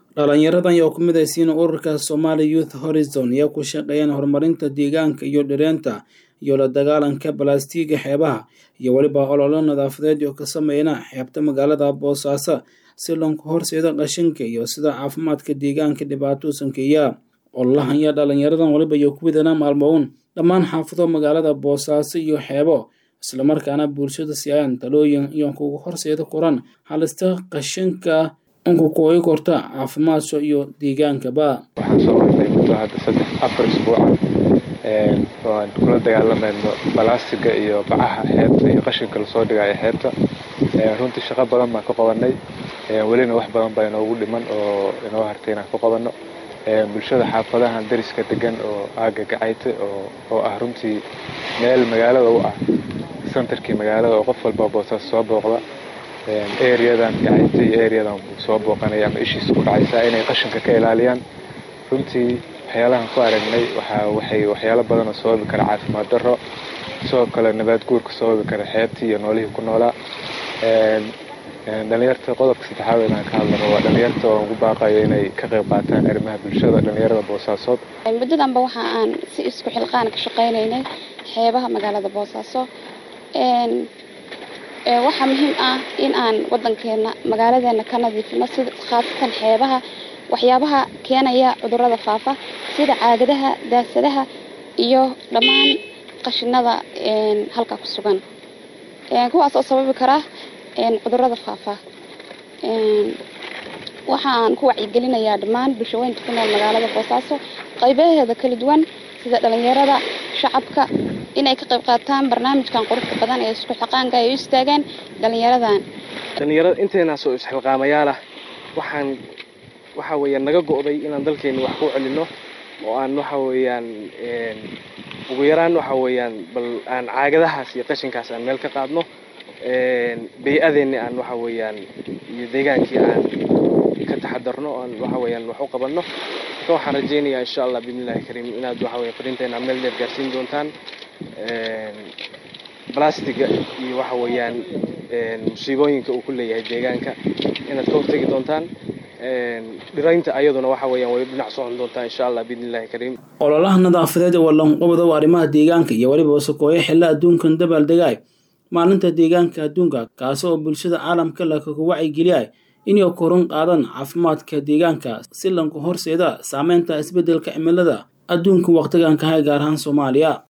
dhalinyaradan ayaa ku midaysiin ururka Somali Youth Horizon ayaa ku shaqeeyaan horumarinta deegaanka iyo dhireenta iyo la dagaalanka balaastiiga xeebaha iyo weliba ololo nadaafadeed oo ka sameeyana xeebta magaalada boosaaso si loonka horseedo qashinka iyo sida caafimaadka deegaanka dhibaato u sankeeya ololahan ayaa dhalinyaradan waliba iyo ku widana maalmoon dhammaan xaafado magaalada boosaaso iyo xeebo islamarkaana bulshada siiyaan talooyin iyo kugu horseeda koran halista qashinka unka kooyi korta caafimaadka iyo deegaankaba waxaan soo marnay muddo hadda saddex afar isbuuca oo aan kula dagaalamayno balaastiga iyo bacaha xeebta iyo qashinka lasoo dhigayo xeebta runtii shaqo badan baan ka qabanay welina wax badan baa inoogu dhiman oo inoo hartay inaan ka qabanno bulshada xaafadahan dariska degan oo aaga gacayte oo ah runtii meel magaalada u ah centerkii magaalada oo qof walba boosaas soo booqda areadan gacayte iyo areadan soo booqanaya ama ishiisa ku dhacaysaa inay qashinka ka ilaaliyaan runtii waxyaalahan ku aragnay waxay waxyaalo badanoo sababi kara caafimaad darro sidoo kale nabaad guurka sababi kara xeebtii iyo noolihii ku noolaa dhalinyarta qodobka saddexaad inaan ka hadlano waa dhalinyarta oo ugu baaqayo inay ka qayb qaataan arrimaha bulshada dhalinyarada boosaasood muddadanba waxa aan si isku xilqaan ka shaqaynaynay xeebaha magaalada boosaaso waxaa muhiim ah in aan wadankeena magaaladeena ka nadiifino sida khaasatan xeebaha waxyaabaha keenaya cudurada faafa sida caagadaha daasadaha iyo dhammaan qashinada halkaa ku sugan kuwaas oo sababi kara cudurada faafa waxa aan ku wacyigelinayaa dhammaan bulshaweynta ku nool magaalada boosaaso qaybaheeda kala duwan sida dhalinyarada shacabka inay ka qayb qaataan barnaamijkan quruxda badan ee isku xilqaanka ay u istaagaan dhalinyaradan dhalinyarada inteenaasoo isxilqaamayaala waxaan waxa weeyaan naga go'day inaan dalkeena wax ku celino oo aan waxa weeyaan ugu yaraan waxa weeyaan bal aan caagadahaas iyo qashinkaas aan meel ka qaadno bay-adeenni aan waxa weeyaan iyo deegaankii aan ka taxadarno aan waxa weeyaan wax u qabanno marka waxaan rajaynayaa insha allah biidnillahi kariim inaad waxa weeye fariinteena meel dheer gaarsiin doontaan blastiga iyo waxa weeyaan musiibooyinka uu ku leeyahay deegaanka inaad ka hortegi doontaan dhiraynta ayaduna waxa weeyaan way dhinac socon doontaa insha allah biidnillahi kariim ololaha nadaafadeed ee walanqabada arrimaha deegaanka iyo weliba wasaqooyo xilla adduunkan dabaaldegay maalinta deegaanka adduunka kaasi oo bulshada caalamka lakaga wacyigeliya inay koran qaadan caafimaadka deegaanka si lanka horseeda saameynta isbeddelka cimilada adduunka waqtigan kahay gaar ahaan soomaaliya